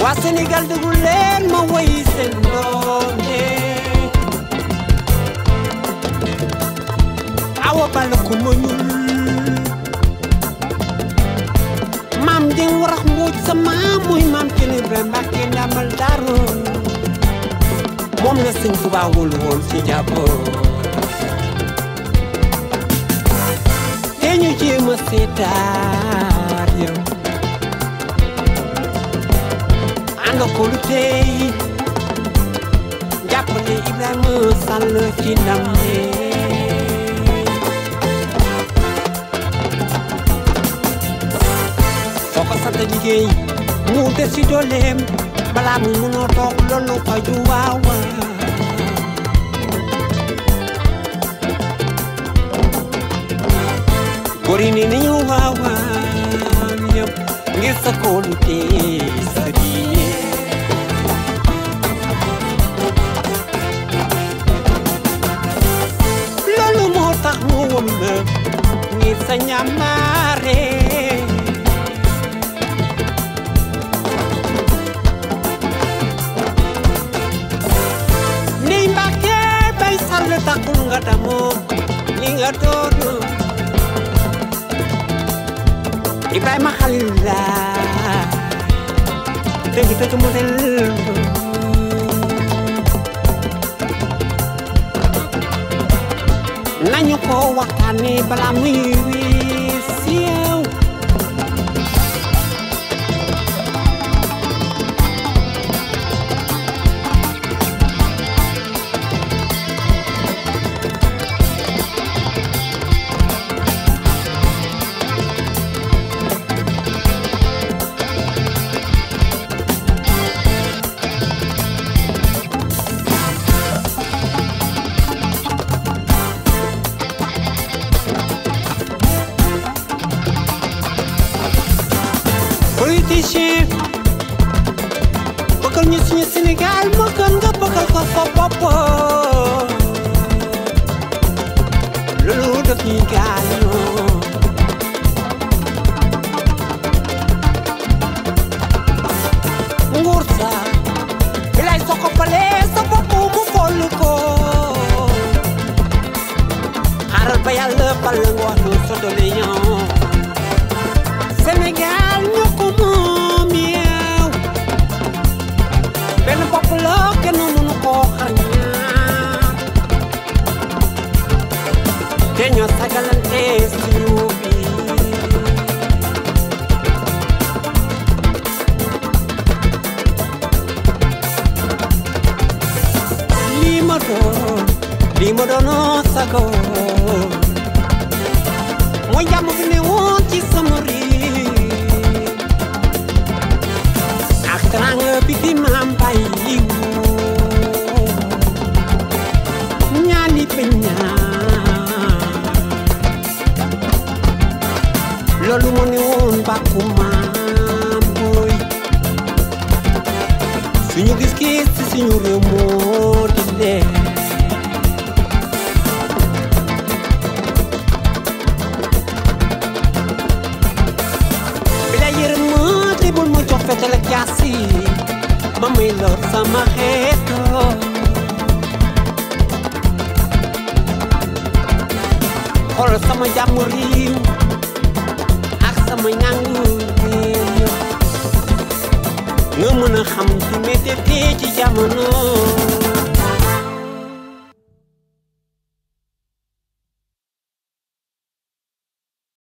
waa Sénégal déglu leen ma woy seen doom yee awa bala ko ma ñuul maam jeng warax mbooj sa maam muy maam kenn Ibrahima Mbàkke ndamal daaroon moom la sëñ Tuubaa wóolu woon ci jàppoon te ñu jéem a seetaar yow ànd ko lu tey jàpp ne Ibrahima Sall ci ndam ne soo ko sant liggéey mu des ci dooleem balaa mu munoo toog loolu ko ju waaw góor yi ni ñu waaw waaw yëpp ngir sa kóolu tee sa diine loolu moo tax mu wëm la ngir sa ñamaare ni Mbàkke bay sàll taxul nga damoo li nga doon Ibrahima Khalil la dëgg dëgg modèle nañu ko waxtaane balaa muy wii siiw politicien bëggal ñu suñu Sénégal moo gën nga bëggal ko sa bopp loolu daf ñuy gaañoo nguur sa bilay soo ko falee sa bopp mu foll ko xaaral ba yàlla fal la nga wax lu sa doole ñoo Sénégal ñoo ko moom yow benn bopp la kenn mënu koo xar ñaar te ñoo sagalante suñu biir lii ma doon lii ma doonoo sago mooy jàmm bi ne woon ci sama réew ak teranga bi fi maam bàyyi woon ñaani bañ ñaan loolu moo ne woon bàkku maam booy suñu gis-gis ci suñu réew moo di leer bila yërëm ma te bul ma jox fetal ak jaasi ma may lor sama xeeto xoolal sama jàmm réew ak sama ñàngu réew nga mën a xam fi métti ci jamono